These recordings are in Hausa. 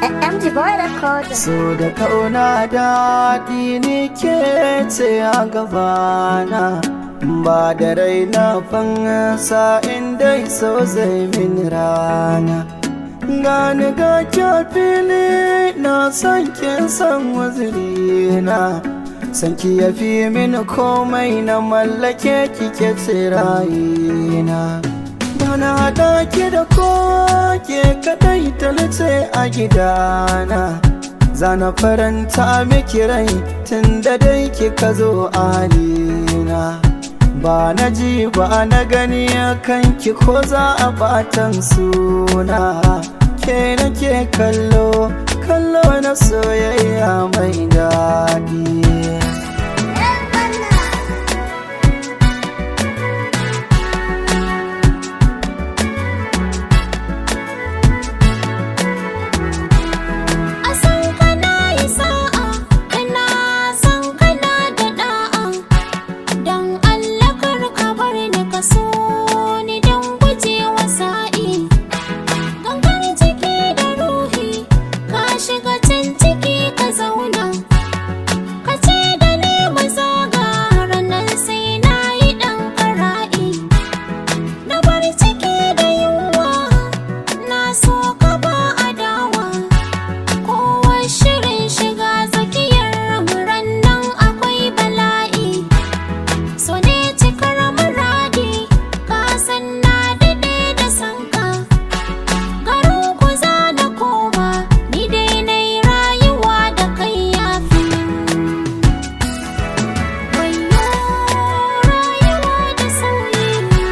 MG Boy Recorder. So da kauna daɗi ni ke ce a gabana Ba da raina fansa inda so zai min rana Gani ga fili na san kin san wazirina San ki ya fi min komai na mallake kike tsirayina Bana haɗa ki da ko ke kaɗai talice a gidana Zana faranta miki rai tun da dai kika zo alina Ba na ji ba na gani kan ki ko za a batan suna Ke nake kallo, kallo na soyayya mai daɗi A san kana yi sa'a, ina san kana da da'a. Don Allah kar ka bar ni ka so ni don gujewa sa'i. Gangar jiki da ruhi, ka shiga can ciki ka zauna. Ka ce da ni mu zaga ranar sai na yi ɗan kara'i. Na bar ciki da yunwa, na so ka ba adawa. Kowa shirin shiga tsakiyar muran nan akwai bala'i So ne cikar muradi ka san na daɗe da sanka Garin ku za na koma ni dai na yi rayuwa da kai yafi Wayo rayuwa da sauyi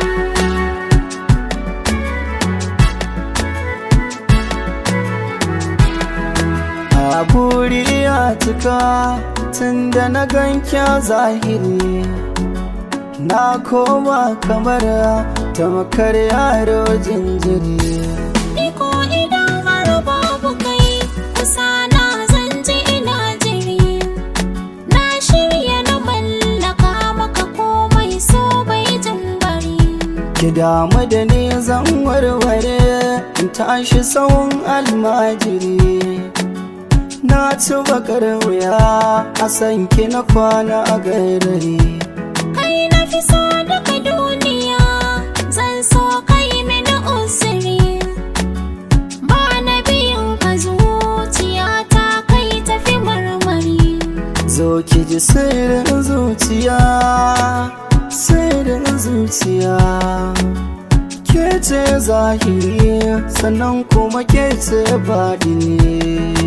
A buri ya cika tun da na ganka zahiri Na koma kamar tamakar yaro jinjiri Ni ko idan har babu kai kusa na zan ji ina jiri Na shirya na mallaka maka komai so bai jin bari Ki damu da ni zan warware in tashi tsawon almajiri Na ci bakar wuya a san ki na kwana a gairari Kai na fi so daga duniya zan so kai mini usiri Ba na biyan ka zuciya ta kai tafi marmari Zo ki ji sirrin zuciya, sirrin zuciya. Ke ce zahiri sannan kuma ke ce baɗini.